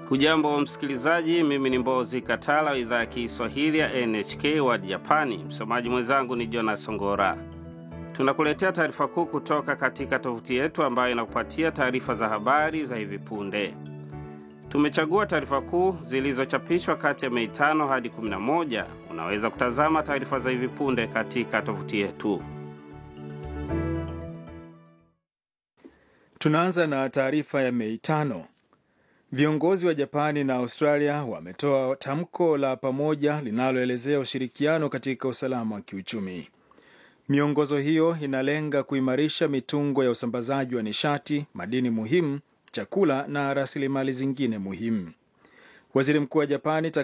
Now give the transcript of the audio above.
Hujambo msikilizaji, mimi ni Mbozi Katala wa idhaa ya Kiswahili ya NHK World Japani. Msomaji mwenzangu ni Jonas Ngora. Tunakuletea taarifa kuu kutoka katika tovuti yetu ambayo inakupatia taarifa za habari za hivi punde. Tumechagua taarifa kuu zilizochapishwa kati ya Mei tano hadi 11. Unaweza kutazama taarifa za hivi punde katika tovuti yetu. Tunaanza na taarifa ya Mei tano. Viongozi wa Japani na Australia wametoa tamko la pamoja linaloelezea ushirikiano katika usalama wa kiuchumi. Miongozo hiyo inalenga kuimarisha mitungo ya usambazaji wa nishati, madini muhimu, chakula na rasilimali zingine muhimu. Waziri Mkuu wa Japani